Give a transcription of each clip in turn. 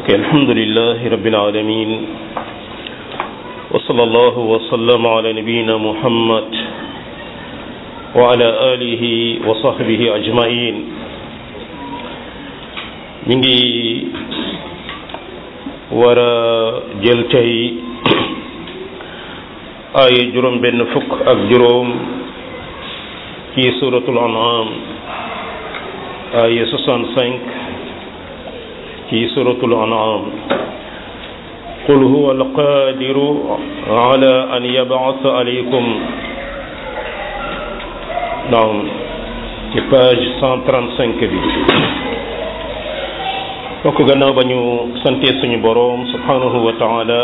ok alhamdulilahi rabbil alamin wa sallallahu wa sallama ala nabiyina muhammad wa ala alihi wa sahbihi ajmain ñu ngi war a jël tey ay juróom benn fukk ak juróom ci suratul an'am ay 65 ci suratul an'am qul huwa alqadiru ala an yab'atha alaykum naam ci page 135 bi bokk gannaaw ba ñu sante suñu boroom subhanahu wa taala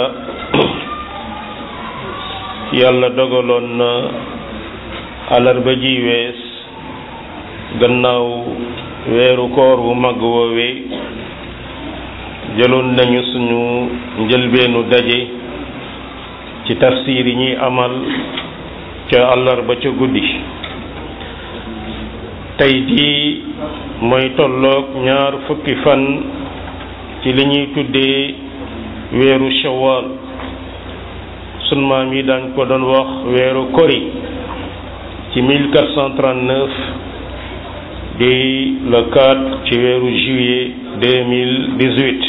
yàlla dogaloon na alarba ji wees gannaaw weeru koor wu mag woowee jëloon nañu suñu njëlbeenu daje ci tafsir yi ñuy amal ca àllarba ca guddi tey jii mooy tolloog ñaar fukki fan ci li ñuy tuddee weeru shawwal sun maam yi daañ ko doon wax weeru kori ci 1439 di le 4 ci weeru juillet 2018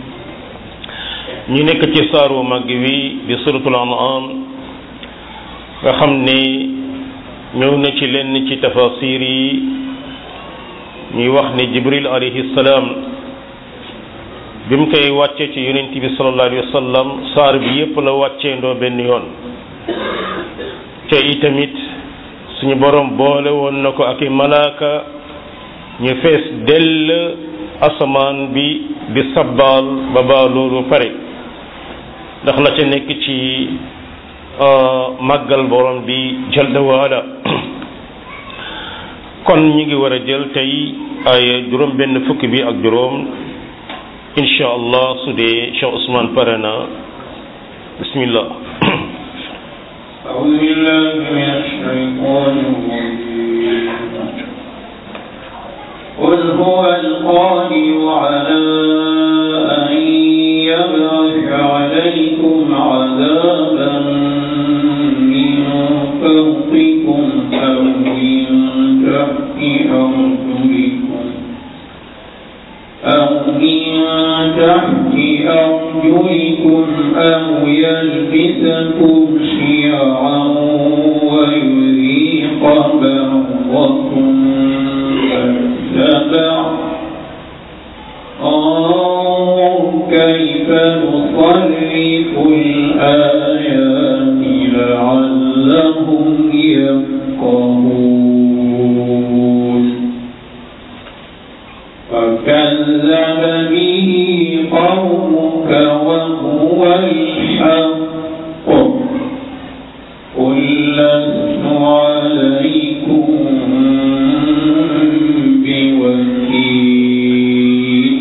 ñu nekk ci saaru mag wi di suratul an'am nga xam ne ñëw na ci lenn ci tafasir yi ñuy wax ne jibril alayhi salaam bi mu koy wàccee ci yonent bi sallallahu alayhi wa sallam saar bi yépp la wàccee ndoo benn yoon te itamit suñu borom boole woon na ko ak i malaaka ñu fees dell asamaan bi di sabbaal ba baa loolu pare ndax la ca nekk ci màggal borom bi jalla waala kon ñu ngi war a jël tey ay juróom benn fukki bi ak juróom incha allah su dee Cheikh Ousmane pare na bismillah أعوذ بالله من الشيطان الرجيم قل هو القادر على أن يبعث عليكم عذابا من فوقكم أو من تحت أرجلكم أو من تحت أرجلكم أو يلبسكم شيعا ويذيق بعضكم بأس بعض انظر كيف نصرف الآيات لعلهم يفقهون فكذب به قومك وهو الحق قل لست عليكم بوكيل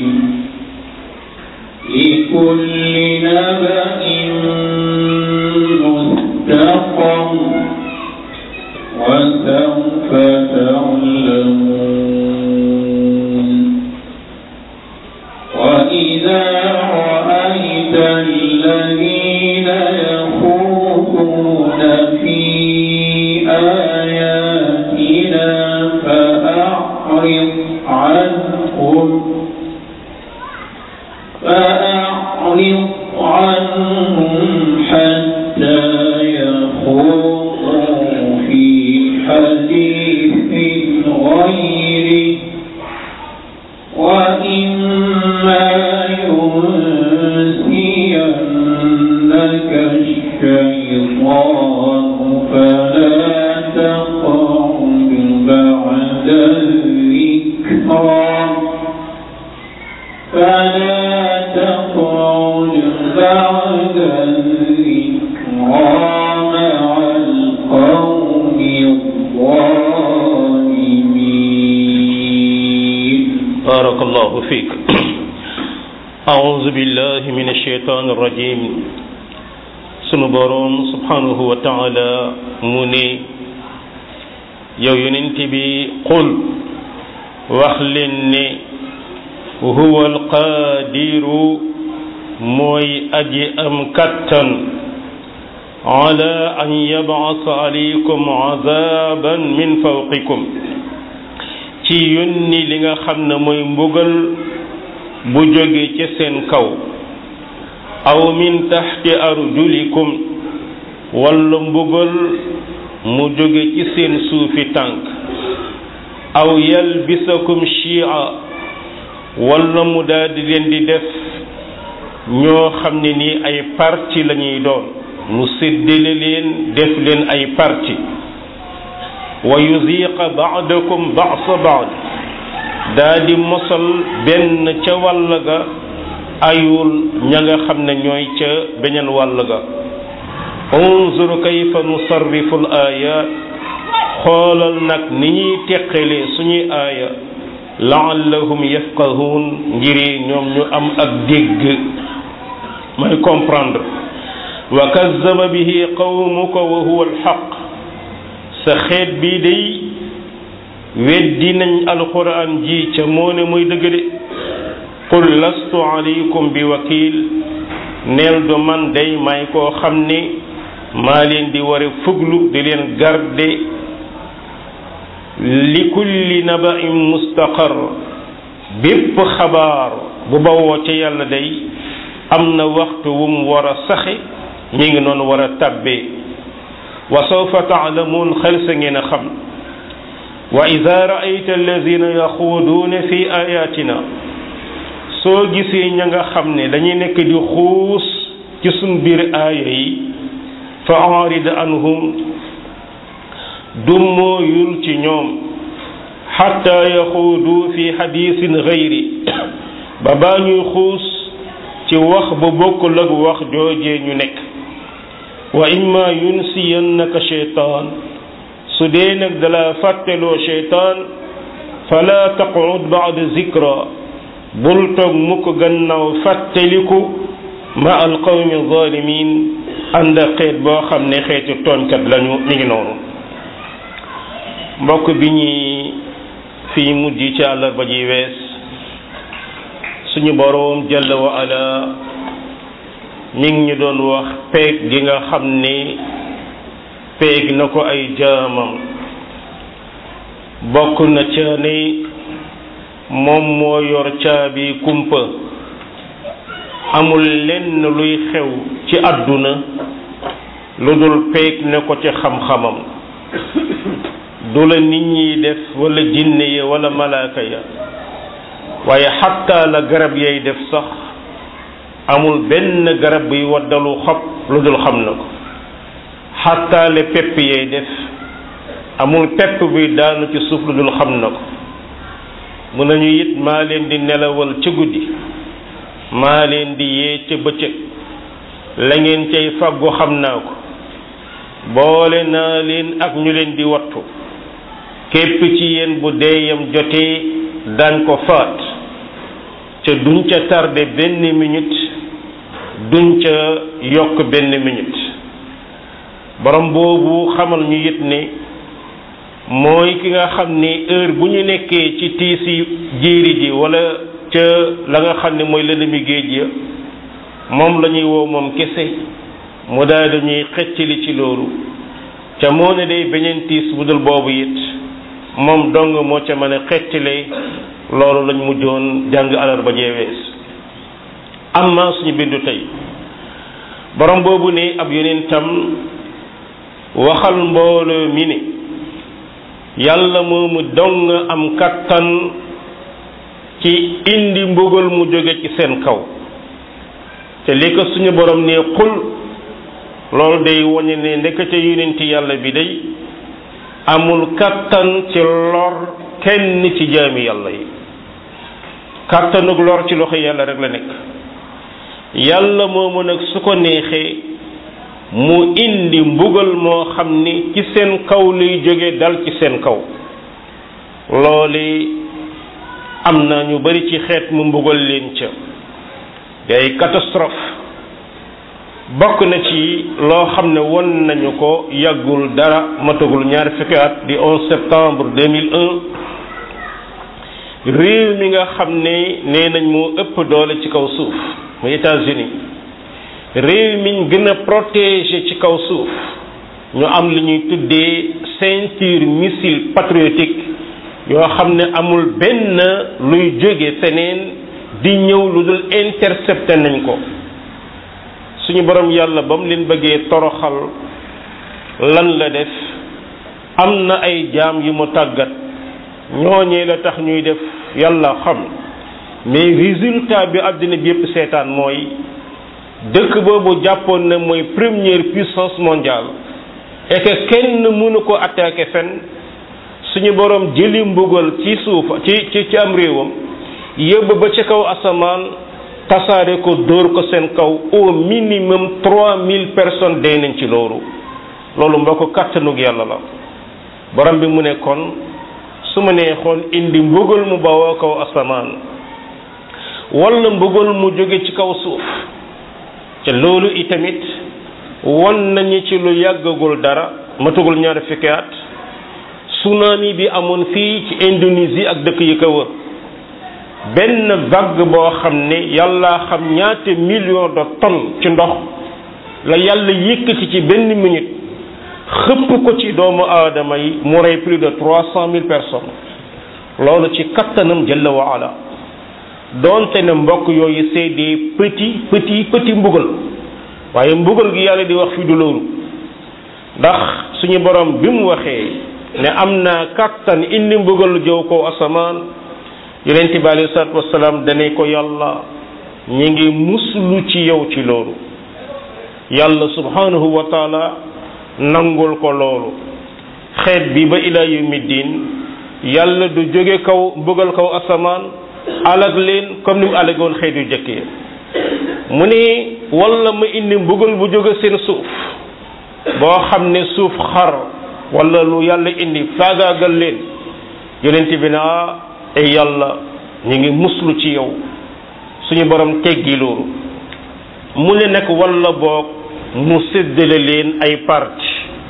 لكل نبأ مستقر وسوف تعلمون وإذا رأيت الذين يخوضون في آياتنا فأعرض عنهم فأعرض عنهم حتى يخوضوا في حديث غيره وإما ينسينك الشيطان فلا تقعد بعد الذكرى فلا تقعد بعد الذكرى مع القوم الظالمين بارك الله فيك أعوذ بالله من الشيطان الرجيم sunu boroom subhanahu wa taala mu ne yow yonent bi qul wax leen ne huwa alqaadiru mooy aji am kattan ala an yab'asa alaykum azaban min fawqikum ci yónni li nga xam ne mooy mbugal bu jóge ci seen kaw aw min taxti arjulikum walla mbugal mu jóge ci seen suufi tànk aw yalbisakum shia walla mu daldi leen di def ñoo xam ne nii ay parti lañuy doon mu séddale leen def leen ay parti wa yuziqa ba'dakum ba'sa ba'd daa di mosal benn ca wàll ga ayul ña nga xam ne ñooy ca beneen wàll ga unzur kayfa nusarrifu al ayat xoolal nag ni ñuy teqalee suñuy aaya laallahum yafqahun ngiri ñoom ñu am ak dégg mooy comprendre wa kazzaba bihi qawmuka wa huwa alxaq sa xeet bii day weddi nañ alquran ji ca moo ne muy dëgg de qul lastu alaykum bi wakil neel du man day may koo xam ne maa leen di ware fuglu di leen garde li kulli naba'in mustaqar bépp xabaar bu bawoo ca yàlla day am na waxtu wu mu war a saxe mi ngi noonu war a tàbbee wa sawfa taalamuun xel sa ngeen a xam wa ida raayta alladina yaxuuduuna fi ayatina soo gisee ña nga xam ne dañuy nekk di xuus ci suñ biir aaya yi fa arid anhum dummooyul ci ñoom xatta yaxuudu fi xadiisin gayri ba baa ñuy xuus ci wax bu bokkul ak wax joojee ñu nekk wa imma yunsiyannaka sheytaan su dee nag dala fàtteloo sheytaan fala taqud ba'da zikra bul toog mukk gannaaw fàtteliku ma alqawmi zalimin ànd ak xeet boo xam ne xeeti tooñkat lañu ñu ngi noonu mbokk bi ñuy fii mujj ci àllarba ji wees suñu boroom jalla wa ala mi ngi ñu doon wax peeg gi nga xam ne peeg na ko ay jaamam bokk na ca ne moom moo yor caabi kumpa amul lenn luy xew ci àdduna lu dul peeg ne ko ci xam-xamam du la nit ñiy def wala jinne ya wala malaaka ya waaye xatta la garab yay def sax amul benn garab buy waddalu xob lu dul xam na ko xatta le pepp yay def amul pepp buy daanu ci suuf lu dul xam na ko mun nañu it maa leen di nelawal ca guddi maa leen di yee ca bëccëg la ngeen cay faggu xam naa ko boole naa leen ak ñu leen di wattu képp ci yéen bu deeyam jotee daañ ko faat ca duñ ca tardé benn minute duñ ca yokk benn minute borom boobu xamal ñu it ne mooy ki nga xam ni heure bu ñu nekkee ci tiisi jéeri ji wala ca la nga xam ne mooy lëndëmi géej ya moom la ñuy woo moom kese mu daal dañuy xeccali ci loolu ca moo ne day beneen tiis bu dul boobu it moom dong moo ca mën a xeccale loolu lañ mujjoon jàng alarba jeewees amma suñu bindu tey borom boobu ne ab yonentam waxal mbooloo mi ne yàlla moomu dong am kattan ci indi mbugal mu jóge ci seen kaw te li ko suñu borom ne xul loolu day woñe ne ndekete yonenti yàlla bi day amul kattan ci lor kenn ci jaami yàlla yi kattanug lor ci loxo yàlla rek la nekk yàlla moomu nag su ko neexee mu indi mbugal moo xam ni ci seen kaw luy jóge dal ci seen kaw loole am na ñu bari ci xeet mu mbugal leen ca day catastrophe bokk na ci loo xam ne won nañu ko yàggul dara matagul ñaari fukki at di 11 septembre 2001 réew mi nga xam ne nee nañ moo ëpp doole ci kaw suuf muy États-Unis réew miñ gën a protégé ci kaw suuf ñu am li ñuy tuddee ceinture missile patriotique yoo xam ne amul benn luy jóge feneen di ñëw lu dul intercepté nañ ko suñu borom yàlla ba mu leen bëggee toroxal lan la def am na ay jaam yu mu tàggat ñooñee la tax ñuy def yàlla xam mais résultat bi àddina bi yépp seetaan mooy dëkk boobu jàppoon na mooy première puissance mondiale et que kenn mënu ko attaquer fenn suñu borom jëli mbugal ci suuf ci ci ci am réewam yëbb ba ci kaw asamaan tasaare ko dóor ko seen kaw au minimum trois mille personnes dee nañ ci loolu loolu mbokk kàttanug yàlla la borom bi mu ne kon su ma neexoon indi mbugal mu bawoo kaw asamaan wala mbugal mu jóge ci kaw suuf te loolu itamit won nañu ci lu yàggagul dara matugul ñaari fukki at tsunami bi amoon fii ci Indonésie ak dëkk yi ko wër benn vague boo xam ne yàlla xam ñaata million de tonnes ci ndox la yàlla yëkkati ci benn minute xëpp ko ci doomu aadama yi mu rey plus de trois cent mille personnes loolu ci kattanam jalla wa ala doonte ne mbokk yooyu c'est des petits petits petits mbugal waaye mbugal gi yàlla di wax fi du loolu ndax suñu borom bi mu waxee ne am na kattan indi mbugal jëw ko asamaan yonent bi alayhi salaatu wasalaam dane ko yàlla ñi ngi muslu ci yow ci loolu yàlla subhanahu wa taala nangul ko loolu xeet bi ba ila yawmi diin yàlla du jóge kaw mbugal kaw asamaan alag leen comme ni mu alagoon xeet yu jëkk yi mu ne wala ma indi mbugal bu jóge seen suuf boo xam ne suuf xar wala lu yàlla indi faagaagal leen yonent bi na ay yàlla ñu ngi muslu ci yow suñu borom teggi loolu mu ne nag wala boog mu séddale leen ay parti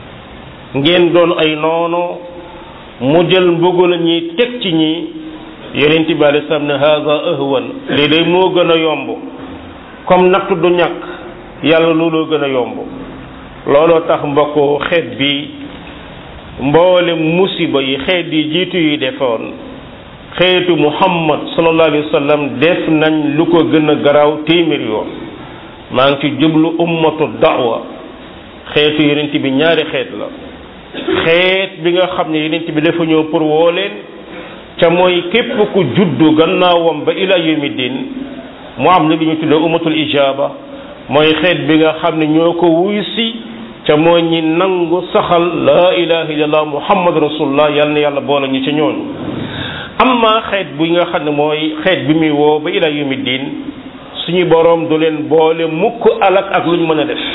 ngeen doon ay noono mu jël mbugal ñi teg ci ñi yonent bi alei salaam ne haza ahwan lii day moo gën a yomb comme natt du ñàkk yàlla looloo gën a yomb looloo tax mbokk xeet bi mboole musiba yi xeet yi jiitu yi defoon xeetu muhammad sallallahu alayhi wa sallam def nañ lu ko gën a garaaw téeméer yoon maa ngi ci jublu ummatu da'wa xeetu yonent bi ñaari xeet la xeet bi nga xam ne yonent bi dafa ñëw pour woo leen ca mooy képp ku juddu gannaawam ba ila yawmi din mu am li ñu tuddee ummatul ijaba mooy xeet bi nga xam ne ñoo ko wuy si ca mooy ñi nangu saxal laa ilaha illallah muhammad rasulullah yal na yàlla boole ñu ca ñooñu amma xeet bi nga xam ne mooy xeet bi muy woo ba ila yawmi din suñu boroom du leen boole mukk alak ak luñ mën a def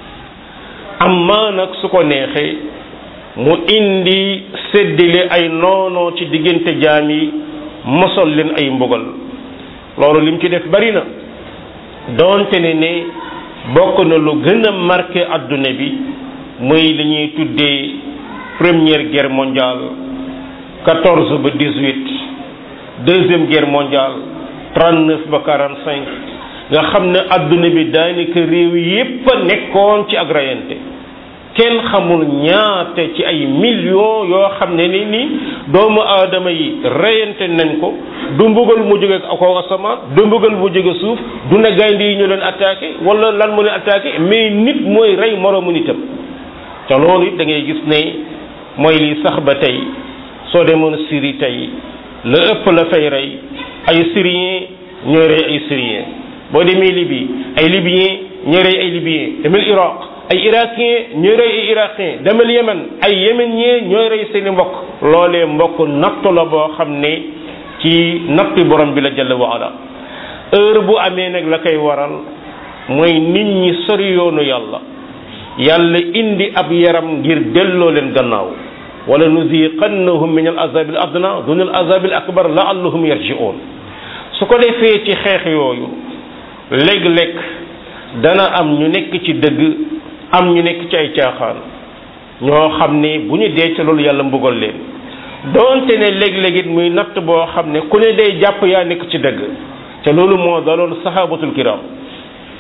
amma nag su ko neexee mu indi séddale ay noonoo ci diggante jaam yi mosol leen ay mbugal loolu lim ci def bari na doonte ne ne bokk na lu gën a marqué adduna bi muy li ñuy tuddee première guerre mondiale quatorze ba dix-huit deuxième guerre mondiale trente-neuf ba quarante-cinq nga xam ne adduna bi daanaka réew yépp a nekkoon ci ak rayante kenn xamul ñaata ci ay millions yoo xam ne ni ni doomu aadama yi reyante nañ ko du mbugal mu jóge ko asamaan du mbugal mu jóge suuf du ne gaynde yi ñu leen attaqué wala lan mu leen attaqué mais nit mooy rey moroomu nitam te loolu it da ngay gis ne mooy li sax ba tey soo demoon Syrie tey la ëpp la fay rey ay Syriens ñooy rey ay Syriens boo demee Libye ay Libyens ñooy rey ay Libyens demel Irak ay irakien ñooy rey ay irakien demal yemen ay yemenien ñooy rey seeni mbokk loolee mbokk nattu la boo xam ne ci natti borom bi la jalla wa ala heure bu amee nag la koy waral mooy nit ñi sori yoonu yàlla yàlla indi ab yaram ngir delloo leen gannaaw wala nuziqannahum min al azab al adna dun al azab al akbar laallahum yarji'un su ko defee ci xeex yooyu léeg-léeg dana am ñu nekk ci dëgg am ñu nekk ci ay caaxaan ñoo xam ne bu ñu dee ca loolu yàlla mbugal leen doonte ne léeg-léeg it muy natt boo xam ne ku ne day jàpp yaa nekk ci dëgg te loolu moo daloon sahabatul kiram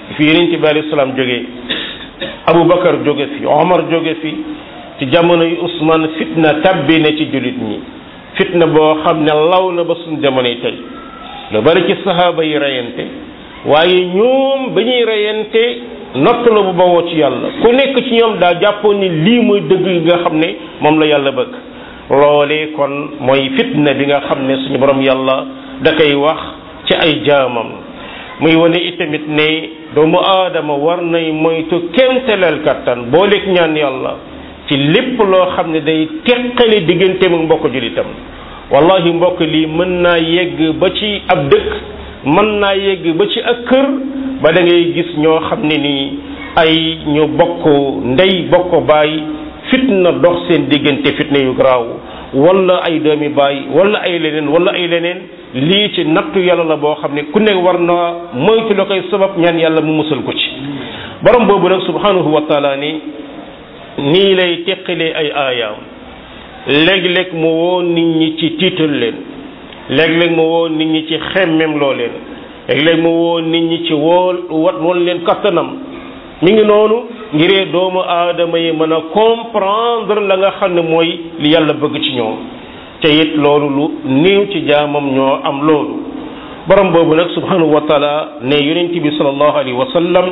fi yonent bi alayhi salaam jógee Aboubacar jóge fi Omar jóge fi ci jamono yu Ousmane fitna tabbi na ci jullit ñi fitna boo xam ne law na ba suñ jamono yi tey lu bari ci sahaaba yi reyante waaye ñoom ba ñuy reyante nott la bu bawoo ci yàlla ku nekk ci ñoom daa jàppoon ni lii mooy dëgg yi nga xam ne moom la yàlla bëgg loolee kon mooy fitna bi nga xam ne suñu borom yàlla da koy wax ci ay jaamam muy wane itamit ne doomu aadama war nay moytu kéemtaleel kattan boo lekk ñaan yàlla ci lépp loo xam ne day teqale digganteem ak mbokk julitam wallahi mbokk lii mën naa yegg ba ci ab dëkk mën naa yegg ba ci ak kër ba da ngay gis ñoo xam ne nii ay ñu bokk ndey bokk baay fitna dox seen diggante fitna yu garaaw wala ay doomi baay wala ay leneen wala ay leneen lii ci nattu yàlla la boo xam ne ku nekk war na moytu la koy sabab ñaan yàlla mu musal ko ci borom boobu nag subhanahu wa taala ni nii lay teqalee ay aayaam léeg-léeg mu woo nit ñi ci tiital leen léeg-léeg mu woo nit ñi ci xemmem loo leen léeg-léeg mu woo nit ñi ci wool wat woon leen kattanam mi ngi noonu ngiree doomu aadama yi mën a comprendre la nga xam ne mooy li yàlla bëgg ci ñoom te it loolu lu néew ci jaamam ñoo am loolu borom boobu nag subhanahu wa taala ne yonent bi sallallahu alayhi wa sallam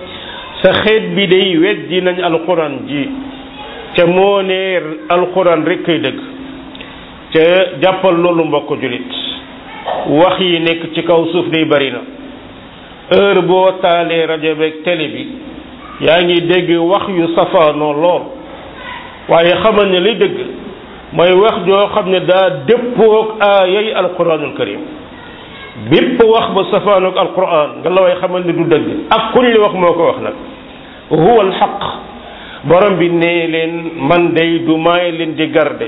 sa xeet bi day weddi nañ alquran ji ca moo ne alquran rek kay dëgg ca jàppal loolu mbokk julit wax yi nekk ci kaw suuf day bari na heure boo taalee rajo beeg télé bi yaa ngi dégg wax yu safaanoo lool waaye xamal ne li dëgg mooy wax joo xam ne daa dëppoog aayay alquranul karim bépp wax ba safaanoog alquran nga la way xamal ne du dëgg ak kuñ li wax moo ko wax nag huwa alxaq borom bi nee leen man day du maay leen di garde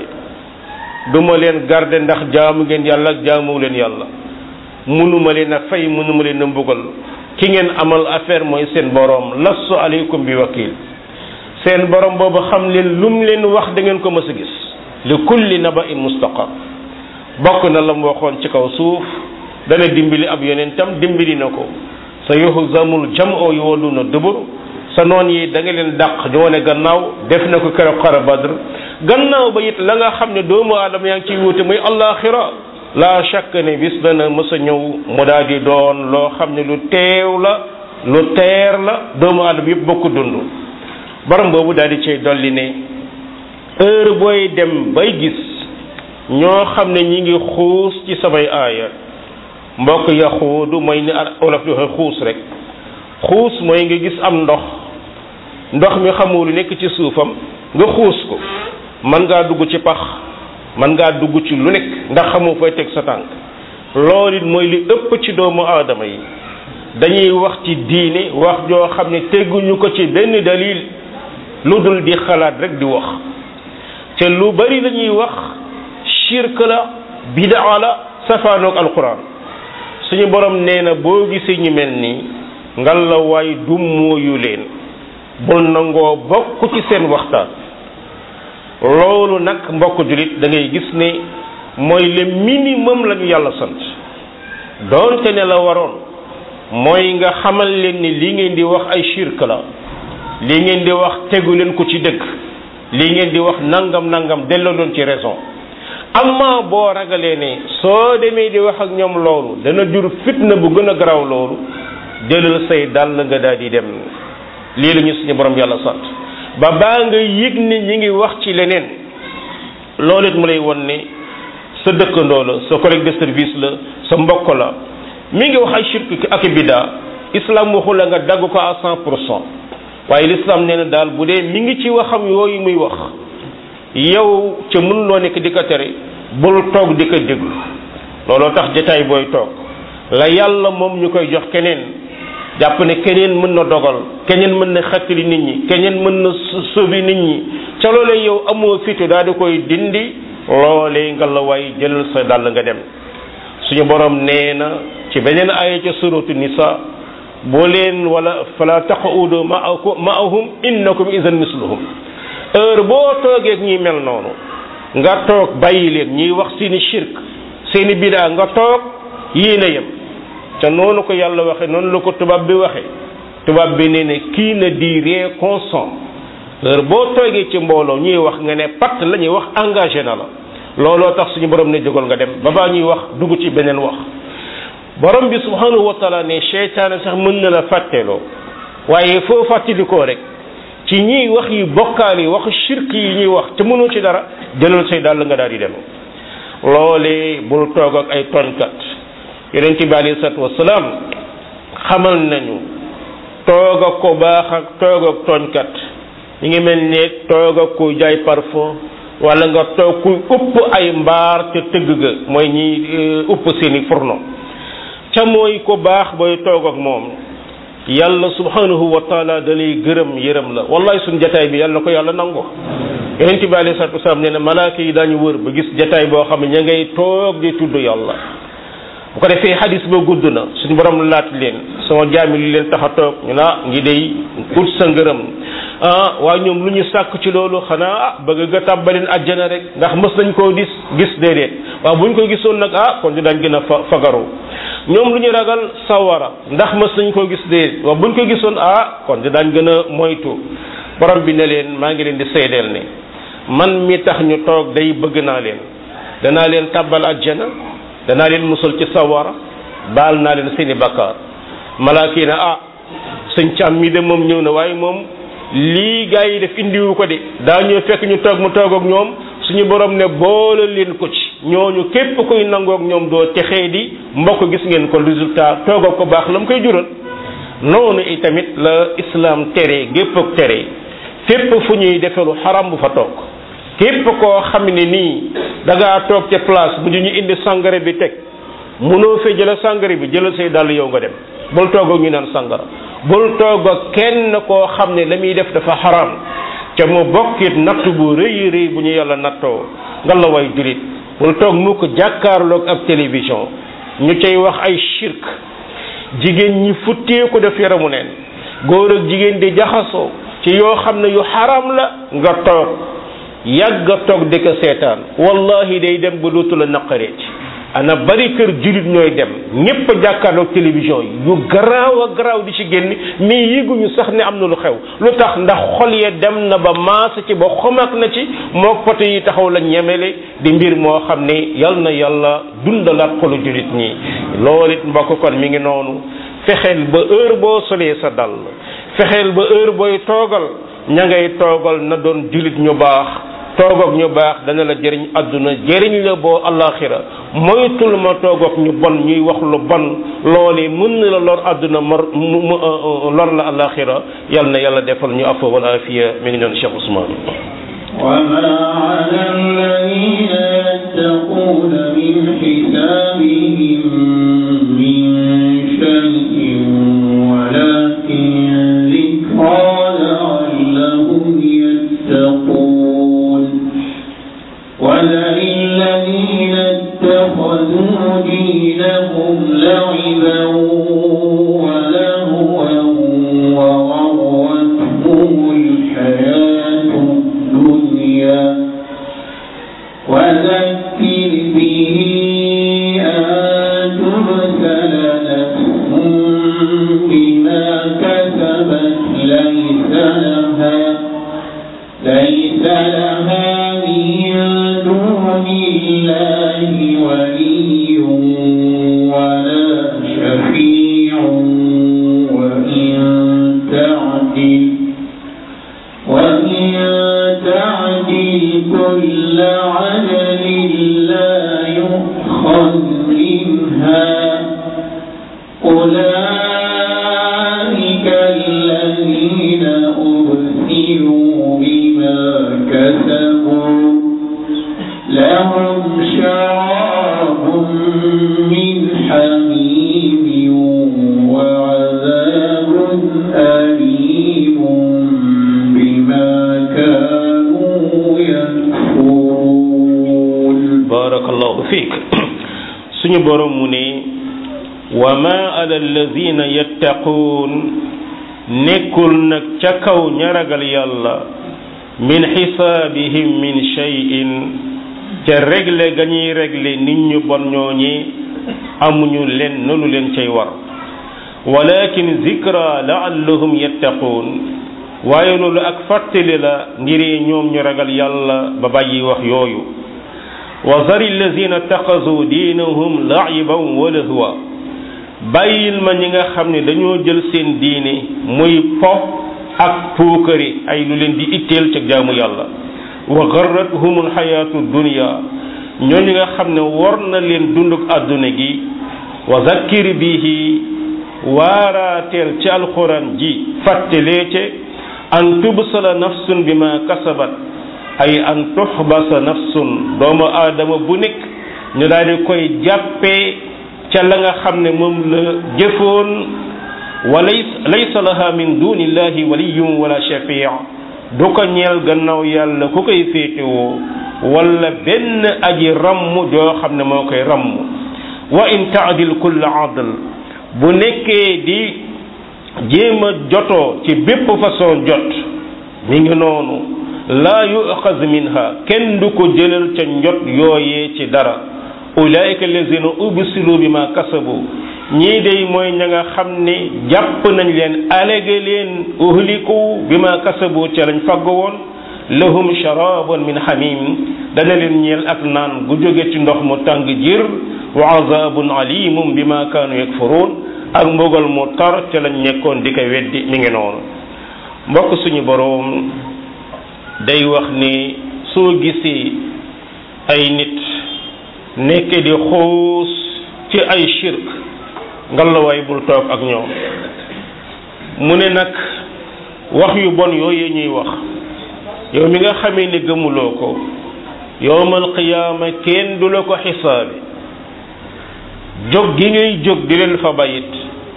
du ma leen garde ndax jaamu ngeen yàlla ak jaamuwu leen yàlla munuma leen a fay munuma leen a mbugal ki ngeen amal affaire mooy seen borom lastu aleykum bi wakil seen borom boobu xam leen lum leen wax da ngeen ko mës a gis li kulli naba in mustaqar bokk na la mu waxoon ci kaw suuf dana dimbali ab yonentam dimbali na ko sa yuhzamul jam'u yuwalluna dubur sa noon yi da nga leen dàq ñu wane gannaaw def na ko keroog xara badr gannaaw ba it la nga xam ne doomu aadama yaa ngi ciy wuute muy allaxira la chaque ne bis dana mës a ñëw mu daal di doon loo xam ne lu teew la lu teer la doomu aadama yëpp bokk dund borom boobu daal di cay dolli ne heure booy dem bay gis ñoo xam ne ñi ngi xuus ci samay aaya mbokk ya xuudu mooy ni olof di waxe xuus rek xuus mooy nga gis am ndox ndox mi xamul lu nekk ci suufam nga xuus ko mën ngaa dugg ci pax mën ngaa dugg ci lu nekk ndax xamoo fay teg sa tànk loolu it mooy li ëpp ci doomu aadama yi dañuy wax ci diine wax joo xam ne teguñu ko ci benn dalil lu dul di xalaat rek di wax te lu bari la ñuy wax shirk la bidaa la safaanoog alquran suñu borom nee na boo gisee ñu mel nii ngal la waay dummóoyu leen bul nangoo bokk ci seen waxtaan loolu nag mbokk julit da ngay gis ne mooy le minimum la ñu yàlla sant doonte ne la waroon mooy nga xamal leen ni li ngeen di wax ay shirk la li ngeen di wax tegu leen ko ci dëgg li ngeen di wax nangam nangam delloo doon ci raison amma boo ragalee ne soo demee di wax ak ñoom loolu dana jur fitna bu gën a garaaw loolu jëlal say dàll nga daal di dem lii la ñu suñu borom yàlla sant ba baa nga yëg ne ñi ngi wax ci leneen loolu it mu lay won ne sa dëkkandoo la sa collègue de service la sa mbokk la mi ngi wax ay shirk ak biddaa islam waxu la nga dagg ko à cent pour cent waaye l'islam nee na daal bu dee mi ngi ci waxam yooyu muy wax yow ca mën loo nekk di ko tere bul toog di ko déglu looloo tax jataay booy toog la yàlla moom ñu koy jox keneen jàpp ne keneen mën na dogal keneen mën na xettali nit ñi keneen mën na sauver nit ñi ca loolee yow amoo fitu daal di koy dindi loolee nga la waay jëlal sa dàll nga dem suñu borom nee na ci beneen aaya ca suratu nisa boo leen wala fala taqudu maahum innakum idan misluhum heure boo toogeeg ñi mel noonu nga toog bàyyi leen ñuy wax seeni shirk seeni bidaa nga toog yéen a yem ca noonu ko yàlla waxe noonu la ko tubaab bi waxe tubaab bi nee ne kii na di ree constant heure boo toogee ci mbooloo ñuy wax nga ne patt la ñuy wax engagé na la looloo tax suñu borom ne jógal nga dem ba baa ñuy wax dugg ci beneen wax borom bi subhanahu wa taala ne seytaane sax mën na la fàtteloo waaye foo fàttalikoo rek ci ñiy wax yi bokkaal yi waxu shirk yi ñuy wax te mënoo ci dara jëlal say dàll nga daal di dem loolee bul toog ak ay tooñkat yonent bi alayhi salaatu wasalaam xamal nañu toog ak ko baax ak toog ak tooñkat ñi ngi mel ne toog ak ku jaay parfum wala nga toog kuy upp ay mbaar te tëgg ga mooy ñi upp seeni fourneau ca mooy ko baax booy toog ak moom yàlla subhanahu wa taala da lay gërëm yërëm la wallahi suñ jataay bi yàlla na ko yàlla nangu yonent bi alayhi salatu wasalaam nee na malaaka yi daañu wër ba gis jataay boo xam ne ña ngay toog di tudd yàlla bu ko defee xadis ba gudd na suñu borom laat leen sama jaami li leen tax a toog ñu naa ngi day ut sa ngërëm ah waaye ñoom lu ñu sàkk ci loolu xanaa ah bëgg nga tàbbaleen àjjana rek ndax mës nañ koo gis gis déedéet waaw bu ñu ko gisoon nag ah kon dinañ gën a fa fagaru ñoom lu ñu ragal sawara ndax mës nañ koo gis déedéet waaw bu ñu ko gisoon ah kon dinañ gën a moytu borom bi ne leen maa ngi leen di seedeel ne man mi tax ñu toog day bëgg naa leen danaa leen tàbbal àjjana danaa leen musal ci sawara baal naa leen seeni bakkaar malaaka yi ne ah sëñ càmm mi de moom ñëw na waaye moom lii gaa yi def indiwu ko de daa ñëw fekk ñu toog mu toog ak ñoom suñu borom ne boole leen ko ci ñooñu képp koy nangook ñoom doo texee di mbokk gis ngeen ko résultat toog ak ko baax la mu koy jural noonu itamit la islam tere gépp ak tere fépp fu ñuy defelu xaram bu fa toog képp koo xam ne nii da ngaa toog ca place bu ñu indi sangare bi teg mënoo fee jëla sangare bi jëlal say dàll yow nga dem bul toog ak ñu naan sangara bul toog ak kenn koo xam ne la muy def dafa xaram ca mu bokkit natt bu rëy rëy bu ñu yàlla nattoo nga la way julit bul toog mu ko jàkkaarloog ab télévision ñu cay wax ay shirk jigéen ñi futtee ko def yaramu neen góor ak jigéen di jaxasoo ci yoo xam ne yu xaram la nga toog yàgg a toog di ko seetaan wallahi day dem ba dootu la naqaree ci ana bari kër julit ñooy dem ñépp a jàkkaarloog télévision yi yu garaaw a garaaw di ci génn mais yéguñu sax ne am na lu xew lu tax ndax xol ya dem na ba maasa ci ba xomak na ci moo poto yi taxaw la ñemele di mbir moo xam ne yal na yàlla dundalaat xolu julit ñi loolu it mbokk kon mi ngi noonu fexeel ba heure boo solee sa dal fexeel ba heure booy toogal ña ngay toogal na doon julit ñu baax toog ak ñu baax dana la jëriñ àdduna jëriñ la boo alaxira moytul ma toog ak ñu bon ñuy wax lu bon loole mën na la lor àdduna mar mu lor la alaxira yal na yàlla defal ñu afa wal afiya mi ngi doon Cheikh Ousmane وما على الذين يتقون من حسابهم من شيء ولكن ذكرى لعلهم يتقون وذل الذين اتخذوا دينهم لعبا ولهوا وغرتهم الحياة الدنيا وذكر به أن تبتل نفس بما كسبت ليس لها ليس لها من دون الله ولي ولا شفيع وإن تعدل وإن تعدل كل عدل لا يؤخذ منها أولئك الذين أبسلوا بما كسبوا لهم شراب من حميم وعذاب أليم بما كانوا يكفرون barakallahu fiik suñu borom mu ne wa ma ala alladina yattaquun nekkul nag ca kaw ña ragal yàlla min xisaabihim min shay'in ca régle ga ñuy régle nit ñu bon ñooñi amuñu leen nolu leen cay war walakin zikra laallahum yattaquun waaye loolu ak fàttali la ngir ñoom ñu ragal yàlla ba bàyyi wax yooyu wa zari allazina taxasu diinahum laiban wa lahwa bàyyil ma ñi nga xam ne dañoo jël seen diine muy po ak puukari ay lu leen di itteel ca jaamu yàlla wa garrathum alxayaatu dunia ñooñu nga xam ne war na leen dunduk àdduna gi wa zakkir bihi waaraateel ci alquran ji fàttalee ce an tubsala nafsun bi ma kasabat ay an tuxbasa nafsun doomu aadama bu nekk ñu daal di koy jàppee ca la nga xam ne moom la jëfoon wa laysa laha min dunillahi waliyun wala shafii du ko ñeel gannaaw yàlla ku koy féetewoo wala benn aji ramm joo xam ne moo koy ramm wa in taadil kulla adl bu nekkee di jéem a jotoo ci bépp façon jot mi ngi noonu laa yuxaz minha kenn du ko jëlal ca njot yooyee ci dara ulaika allazina ubsilu bi ma kasabu ñii day mooy ña nga xam ne jàpp nañ leen alege leen uhliku bi ma kasabu ca lañ fagg woon lahum sharabun min hamim dana leen ñeel ak naan gu jóge ci ndox mu tàng jir wa azabun alimum bi ma kaanu yakfurun ak mbugal mu tar ca lañ nekkoon di ko weddi mi ngi noonu mbokk suñu boroom day wax ni soo gisee ay nit nekk di xuus ci ay shirk ngalawaay bul toog ak ñoom mu ne nag wax yu bon yooyu ñuy wax yow mi nga xamee ni gëmuloo ko yowmal qiyaama kenn du la ko xisaabi jóg gi ngay jóg di leen fa bayit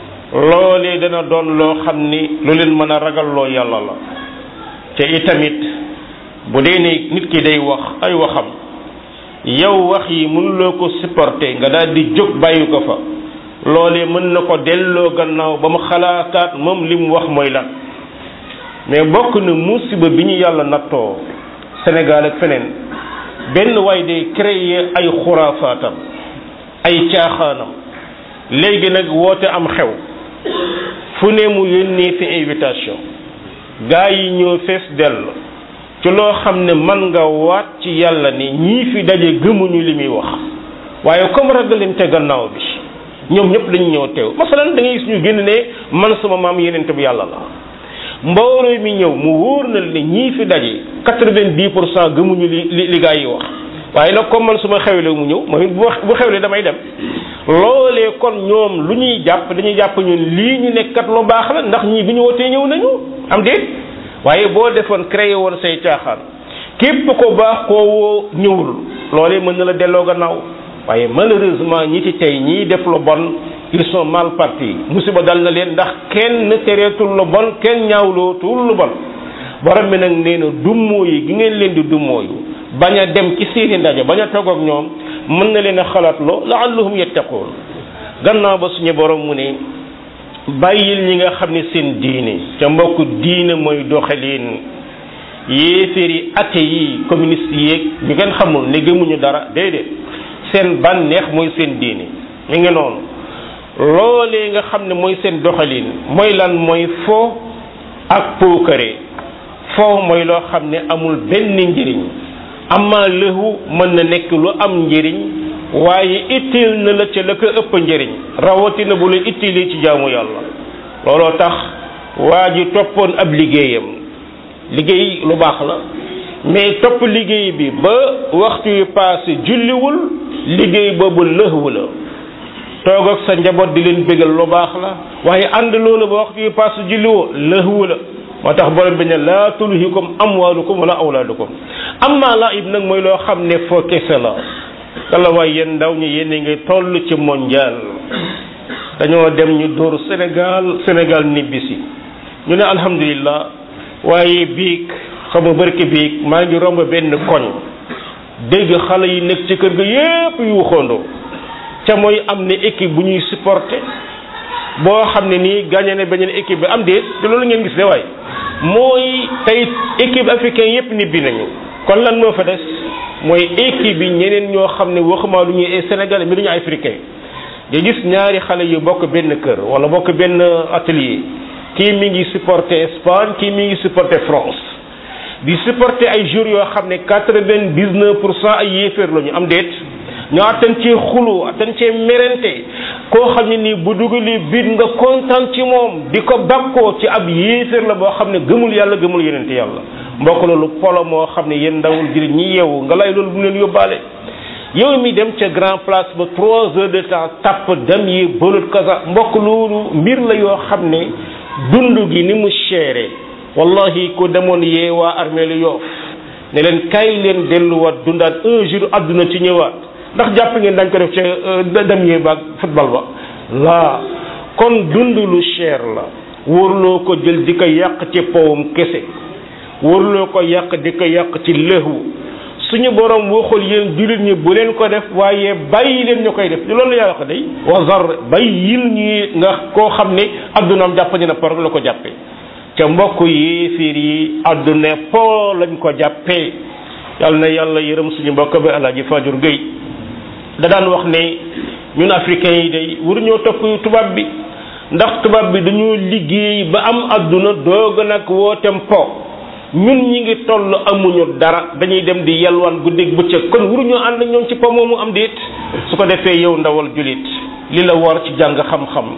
loolee dana doon loo xam ni lu leen mën a ragalloo yàlla la te itamit bu dee ne nit ki day wax ay waxam yow wax yi mënuloo ko supporter nga daal di jóg bàyyi ko fa loolee mën na ko delloo gannaaw ba mu xalaataat moom li mu wax mooy lan mais bokk na musiba bi ñu yàlla nattoo Sénégal ak feneen benn waay day créer ay xuraafaatam ay caaxaanam léegi nag woote am xew fu ne mu yónnee fi invitation gaa yi ñëw fees dell ci loo xam ne man nga waat ci yàlla ni ñii fi daje gëmuñu li muy wax waaye comme ragalante gannaaw bi ñoom ñëpp dañu ñëw teew masalan da ngay gis ñu génn ne man sama maam yenente bu yàlla la mbooloo mi ñëw mu wóor na ne ñii fi daje quatre-vingt-dix pour cent gëmuñu li li li gaa yi wax waaye nag comme man su ma xewle mu ñëw mooy bu xewle damay dem loolee kon ñoom lu ñuy jàpp dañuy jàpp ñun lii ñu nekkat lu baax la ndax ñii bi ñu wootee ñëw nañu am déet waaye boo defoon créé woon say caaxaan képp ko baax koo woo ñëwul loolee mën na la delloo gannaaw waaye malheureusement ñi ci tey ñii def lu bon ils sont mal partis musiba dal na leen ndax kenn tereetul lu bon kenn ñaawlootul lu bon borom bi nag nee na dummoo yi gi ngeen leen di dummoo yu bañ a dem ci seeni ndaje bañ a toog ak ñoom mën na leen a xalaat loo laallahum yettaqoon gannaaw ba suñu borom mu ne bàyyil ñi nga xam ne seen diine ca mbokk diine mooy doxalin yéeféeri ate yi communiste yeeg ñu ngeen xamul ne gëmuñu dara déedéet seen bànneex mooy seen diine mi ngi noonu loolee nga xam ne mooy seen doxalin mooy lan mooy fo ak puukare fo mooy loo xam ne amul benn njëriñ amma lëhu mën na nekk lu am njëriñ waaye itteel na la ca la ko ëpp njëriñ rawatina bu la itteelee ci jaamu yàlla looloo tax waa ji toppoon ab liggéeyam liggéey lu baax la mais topp liggéey bi ba waxtu yu passé julliwul liggéey boobu lëhwu la toog ak sa njaboot di leen bégal lu baax la waaye ànd loolu ba waxtu yu passé julliwoo lëhwu la moo tax borom bi ne laa tulhikum amwaalukum wala awlaadukum amma laib nag mooy loo xam ne foo kese la kala waay yéen ndaw ñi yéen a ngi toll ci mondial dañoo dem ñu dóor Sénégal Sénégal nibbisi ñu ne alhamdulillah waaye biig xam nga barki biig maa ngi romb benn koñ dégg xale yi nekk ci kër ga yépp yu xondoo ca mooy am ne équipe bu ñuy supporter boo xam ne nii gagné ne beneen équipe bi am déet te loolu ngeen gis de waay mooy tey équipe africain yépp nibbi nañu kon lan moo fa des mooy équipe bi ñeneen ñoo xam ne waxuma lu ñuy ay sénégalais mi duñu africain nga gis ñaari xale yu bokk benn kër wala bokk benn atelier kii mi ngi supporter Espagne kii mi ngi supporter France di supporter ay jours yoo xam ne quatre-vingt-dix-neuf pour cent ay yéeféer la ñu am déet ñu attan cee xulu attan cee merente koo xam ne nii bu dugalee biit nga kontaan ci moom di ko bakkoo ci ab yéeféer la boo xam ne gëmul yàlla gëmul yenente yàlla mbokk loolu polo moo xam ne yéen ndawul jullit ñi yeewu nga lay loolu bu leen yóbbaale yow mi dem ca grand place ba trois heures de temps tapp dem yi bëlut kasa mbokk loolu mbir la yoo xam ne dund gi ni mu chéré wallahi ko demoon yee waa armée lu yoof ne leen kay leen delluwaat dundaat un jour adduna ci ñëwaat ndax jàpp ngeen dañ ko def ca dem yee baag football ba laa kon dund lu cher la wóorloo ko jël di ko yàq ci powum kese wóorloo ko yàq di ko yàq ci lëhu suñu borom waxul yéen jullit ñi bu leen ko def waaye bàyyi leen ñu koy def loolu yaa wax day wazar bàyyil ñi nga koo xam ne addunaam jàpp ne na par la ko jàppee ca mbokk yéeféer yi adduna po lañ ko jàppee yàlla na yàlla yërëm suñu mbokk bi alaaji Fajur Gueye da daan wax ne ñun africains yi day waruñoo topp tubaab bi ndax tubaab bi dañoo liggéey ba am adduna doog nag wootem po ñun ñi ngi toll amuñu dara dañuy dem di yalwaan guddeeg bëccëg kon waruñoo ànd ñoom ci po moomu am déet su ko defee yow ndawal julit li la war ci jàng xam-xam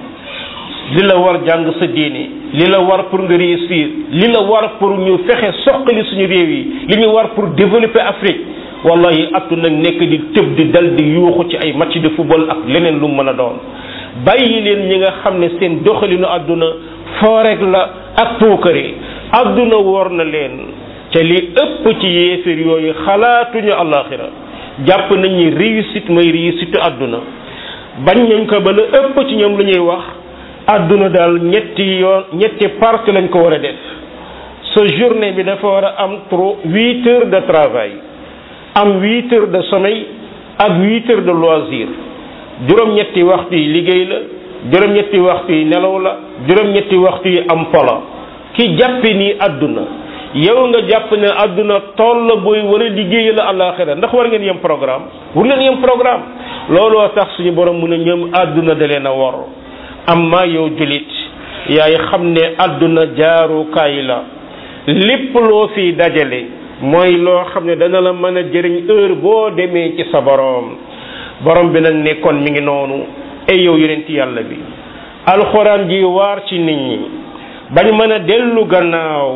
li la war jàng sa diine li la war pour nga réussir li la war pour ñu fexe soqali suñu réew yi li ñu war pour développer Afrique wallahi attu nag nekk di tëb di dal di yuuxu ci ay match de football ak leneen lu mën a doon bàyyi leen ñi nga xam ne seen doxalinu àdduna foorek la ak puukare àdduna wor na leen te li ëpp ci yéeféer yooyu xalaatuñu àllaaxira jàpp nañ ni réussite mooy réussite àdduna bañ nañ ko ba la ëpp ci ñoom lu ñuy wax àdduna daal ñetti yoon ñetti partie lañ ko war a def sa journée bi dafa war a am trop huit heures de travail am huit heures de sommeil ak huit heures de loisir juróom-ñetti waxtu yi liggéey la juróom-ñetti waxtu yi nelaw la juróom-ñetti waxtu yi am polo ki jàppe nii àdduna yow nga jàpp ne àdduna tool la booy war a liggéey la àllaaxira ndax war ngeen yem programme war leen yem programme looloo tax suñu borom mu ne ñoom àdduna da leen a wor amma yow julit yaay xam ne àdduna jaarukaay la lépp loo fi dajale mooy loo xam ne dana la mën a jëriñ heure boo demee ci sa borom borom bi nag ne kon mi ngi noonu ay yow yonent yàlla bi alxuraan ji waar ci nit ñi bañ mën a dellu gannaaw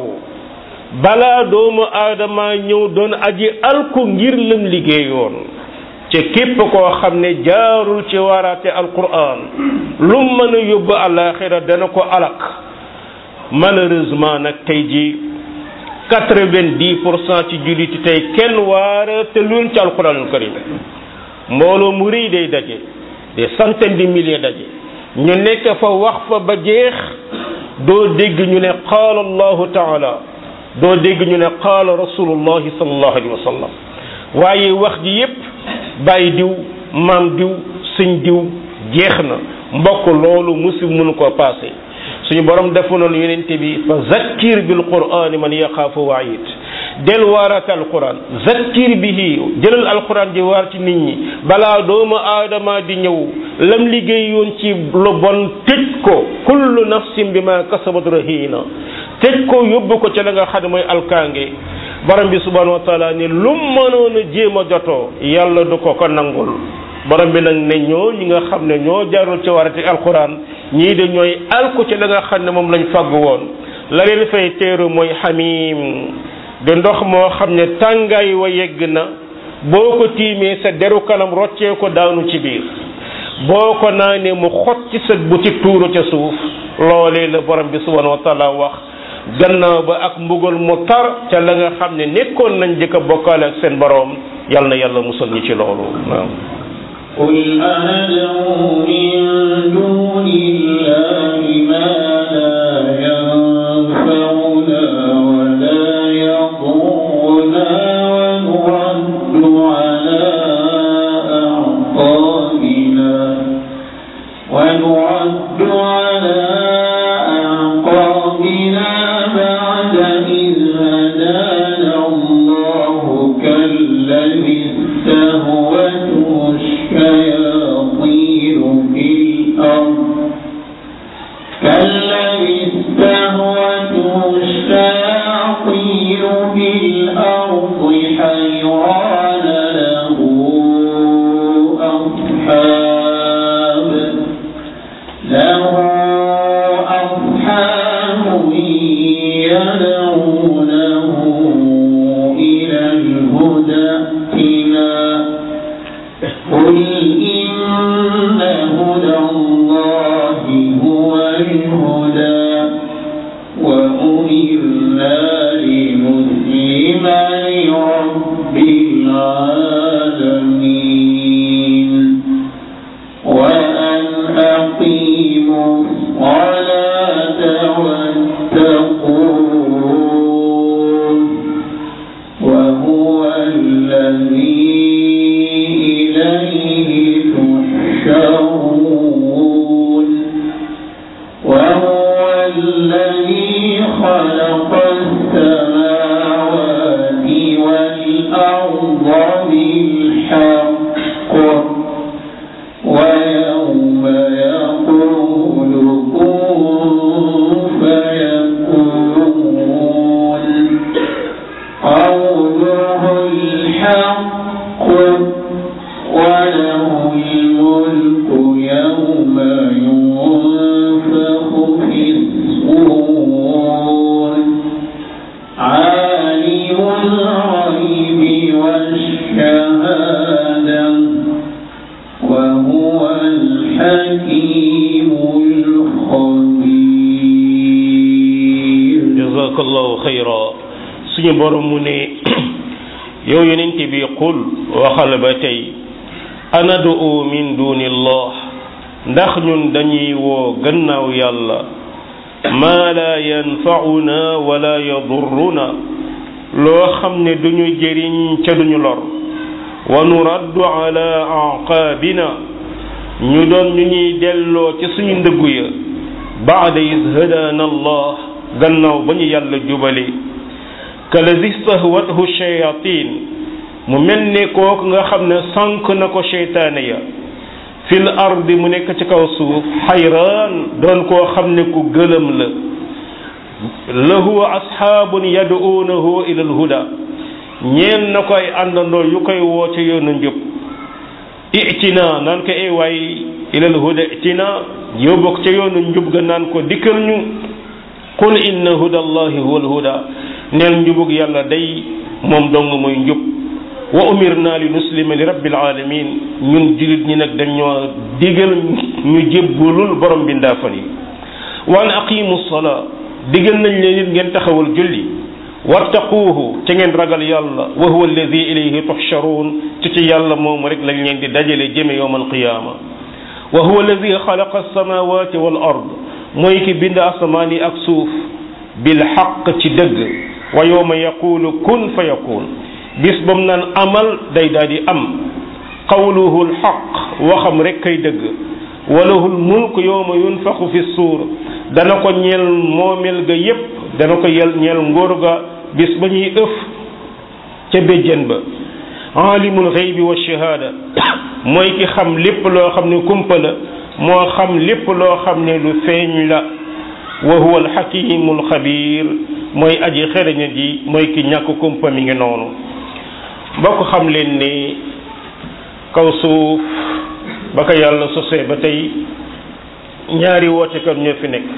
balaa doomu aadama ñëw doon aji alku ngir lam liggéeyoon ci képp koo xam ne jaarul ci waaraate alquran lu mën a yóbbu alaxira dana ko alak malheureusement nag tey ji quatre-vingt-dix pour cent ci julliti tey kenn waara te luñ ci alquranul karim mbooloo mu rëy day daje des centaines de milliers daje ñu nekk fa wax fa ba jeex doo dégg ñu ne qaala allahu taala doo dégg ñu ne qaala rasulullahi sallallahu alayhi wa sallam waaye wax ji yépp bàyyi diw maam diw sëñ diw jeex na mbokk loolu musib mënu koo passé suñu borom defu noonu yonente bi fa zakkir bil qur'ani man yaxaafu waayit del waaraate alquran zakkir bihi jëlal alquran di waar ci nit ñi balaa doomu aadama di ñëw lam liggéeyoon ci lu bon tëj ko kullu nafsin bima kasabat rahina tëj ko yóbbu ko ca la nga xam ne mooy alkaange borom bi subhanahu wa taala ni lu mënoon a jéem a jotoo yàlla du ko ko nangul borom bi nag ne ñoo ñi nga xam ne ñoo jaarul ci warati alquran ñii de ñooy alku ci la nga xam ne moom lañ fàgg woon la leen fay teeru mooy xamim de ndox moo xam ne tàngaay wa yegg na boo ko tiimee sa deru kanam roccee ko daanu ci biir boo ko naanee mu xot ci sa butik tuuru ca suuf loolee la borom bi subhanahu wa taala wax gannaaw ba ak mbugal mu tar ca la nga xam ne nekkoon nañ jëkk a bokkaale ak seen borom yal na yàlla musal ñu ci loolu waaw قل أندعو من دون الله ما لا ينفعنا ولا يضرنا ونرد على أعقابنا ونرد على أعقابنا بعد إذ هدانا الله كالذي استهوته الشياطين في يدعونه إلى الهدى ائتنا قل إن هدى الله هو الهدى وأمرنا لنسلم لرب العالمين وأن أقيموا الصلاة واتقون وهو الذي إليه تحشرون وهو الذي خلق السماوات والأرض بالحق ويوم يقول كن فيكون قوله الحق وله الملك يوم ينفخ في الصور عالم الغيب والشهادة وهو الحكيم الخبير jazakallahu xayra suñu borom mu ne yow yonent bi qul waxal ba tey anadu min dunillah ndax ñun dañuy woo gannaaw yàlla maa la yanfauna wala yadurruna loo xam ne duñu jëriñ ca duñu lor wa nuraddu ala aqaabina ñu doon ñu ñuy delloo ci suñu ndëggu ya baada is hadaana allah gannaaw ba ñu yàlla jubale kalazi stahwathu shayatin mu mel ne kooku nga xam ne sànq na ko seytaane ya fil ardi mu nekk ci kaw suuf xayraan doon koo xam ne ku gëlëm la lahu asxaabun yaduunahu ila alhuda ñeen na ko ay àndandoo yu koy woo ca yoonu njub itina naan ko ay waay ila alhuda itina yow bokk ca yoonu njub ga naan ko dikkal ñu qul inna huda allahi huwa alhuda neel njubug yàlla day moom dong mooy njub wa umirna li nuslima li rabbil alamin ñun julit ñi nag dañoo digal ñu jébbulul borom bindaafan yi wa an aqimu salaa digal nañ leen it ngeen taxawal julli wattaquuhu ca ngeen ragal yàlla wa huwa alladi ilayhi tuxcharuun ci ci yàlla moom rek lañ leen di dajale jëme yowm alqiyaama wa huwa alladi xalaqa alsamawati wal ard mooy ki bind asamaan yi ak suuf bil xaq ci dëgg wa yowma yaqulu kun fa yakun bis ba mu naan amal day daal di am qawluhu lxaq waxam rek kay dëgg walahu lmulk yowma yunfaxu fi suur dana ko ñeel moomeel ga yépp dana ko yel ñeel ngóor ga bis ba ñuy ëf ca béjjën ba alimul xeybi wa shahaada mooy ki xam lépp loo xam ne kumpa la moo xam lépp loo xam ne lu feeñ la wa huwa alxakimu alxabir mooy aji xereña ji mooy ki ñàkk kumpa mi ngi noonu bokk xam leen ni kaw suuf ba ko yàlla sosee ba tey ñaari wootekat ñoo fi nekk